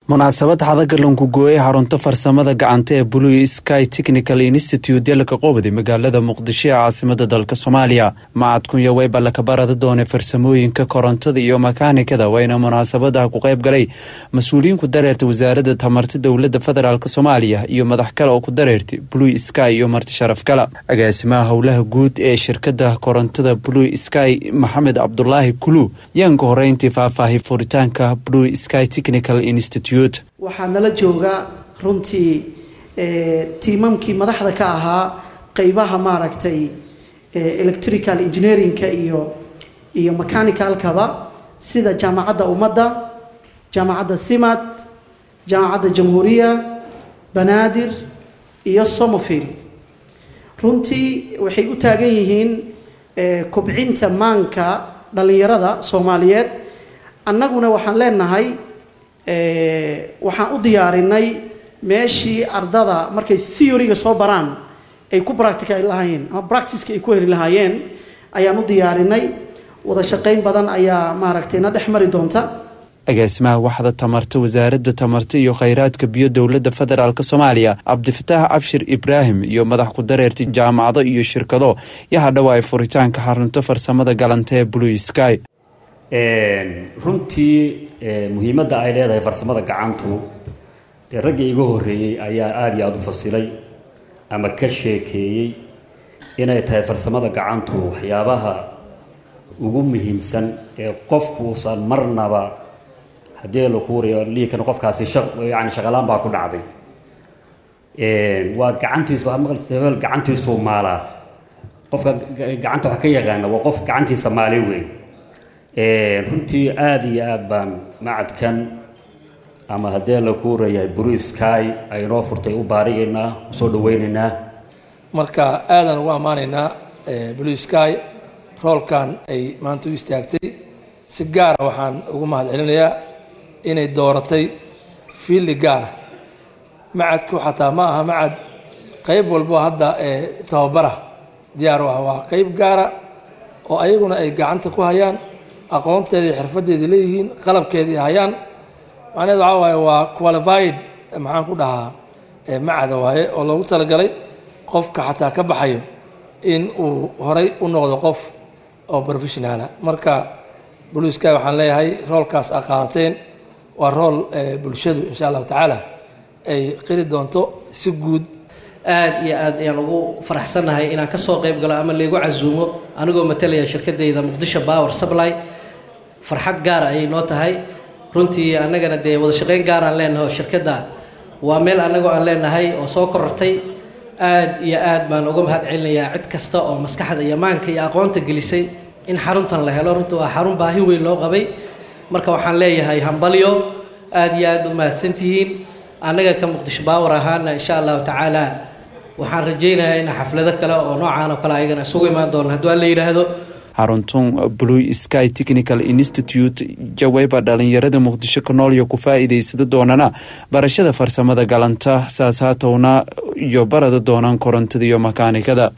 munaasabad xadagalonku gooyey xarunta farsamada gacanta ee blue sky technical institute dalka qobdi magaalada muqdisho ee caasimada dalka soomaaliya macadkunya weyba laka barada doonay farsamooyinka korontada iyo makaanikada wayna munaasabadaha ku qayb galay mas-uuliyiin ku dareertay wasaaradda tamarta dowlada federaalk soomaaliya iyo madax kale oo ku dareertay blue sky iyo marti sharaf kala agaasimaha howlaha guud ee shirkada korontada blue sky maxamed cabdulaahi kulu yaanka horeyntii faahfaahay furitaanka blue sky technical institute waxaa nala jooga runtii tiimamkii madaxda ka ahaa qeybaha maaragtay electrical engineerinka iyo iyo mechanicalkaba sida jaamacadda ummadda jaamacadda simad jaamacadda jamhuuriya banaadir iyo somofield runtii waxay u taagan yihiin kobcinta maanka dhallinyarada soomaaliyeed annaguna waxaan leenahay waxaan u diyaarinay meeshii ardada markay theoryga soo baraan ay ku practical lahaayeen ama practiceka ay ku heli lahaayeen ayaan u diyaarinay wada shaqayn badan ayaa maaragtay na dhex mari doonta agaasimaha waxda tamarta wasaaradda tamarta iyo kheyraadka biyo dowladda federaalk soomaaliya cabdifataax cabshir ibraahim iyo madax ku dareertay jaamacado iyo shirkado yaha dhawaay furitaanka xarunta farsamada galanta ee blue sky runtii muhiimadda ay leedahay farsamada gacantu dee raggii iga horreeyey ayaa aada iyo aada u fasilay ama ka sheekeeyey inay tahay farsamada gacantu waxyaabaha ugu muhiimsan ee qofku uusan marnaba haddii laku wariyo liikan qofkaasi yani shaqalaan baa ku dhacday waa gacantiisu waxaad maqli jirta hebel gacantiisuu maalaa qofka gacanta wax ka yaqaana waa qof gacantiisa maali weyn runtii aada iyo aada baan macadkan ama haddee la kuurayahay bruisky ay noo furtay u baarigaynaa usoo dhaweynaynaa marka aadaan ugu ammaanaynaa blue sky roolkan ay maanta u istaagtay si gaara waxaan ugu mahad celinayaa inay dooratay fiildi gaara macadku xataa ma aha macad qeyb walbo hadda tababara diyaar u ah waa qeyb gaara oo ayaguna ay gacanta ku hayaan aqoonteedii xirfadeedii leeyihiin qalabkeedii hayaan macnaheed waxaa waaye waa qualified maxaan ku dhahaa macada waaye oo loogu talagalay qofka xataa ka baxayo in uu horay u noqdo qof oo professionaala marka blue sky waxaan leeyahay roolkaas a qaadateen waa rool bulshadu insha allahu tacaala ay qiri doonto si guud aada iyo aad ayaan ugu faraxsannahay inaan ka soo qayb galo ama laygu casuumo anigoo matalaya shirkadayda muqdisho power supply farxad gaara ayay noo tahay runtii annagana dee wada shaqayn gaaraan leenahay oo shirkadda waa meel annagoo aan leenahay oo soo korortay aad iyo aad baan uga mahad celinayaa cid kasta oo maskaxda iyo maanka iyo aqoonta gelisay in xaruntan la helo runtii waa xarun baahi weyn loo qabay marka waxaan leeyahay hambalyo aada iyo aad u mahadsantihiin annaga ka muqdisho baawar ahaana insha allahu tacaala waxaan rajaynayaa in xaflado kale oo noocaan oo kale ayagana isugu imaan doona hadduu alla yidhaahdo xaruntun blue sky technical institute jaweyba dhalinyarada muqdisho ka nool iyo ku faa-iideysada doonana barashada farsamada galanta saas haatowna iyo barada doonaan korontada iyo makaanikada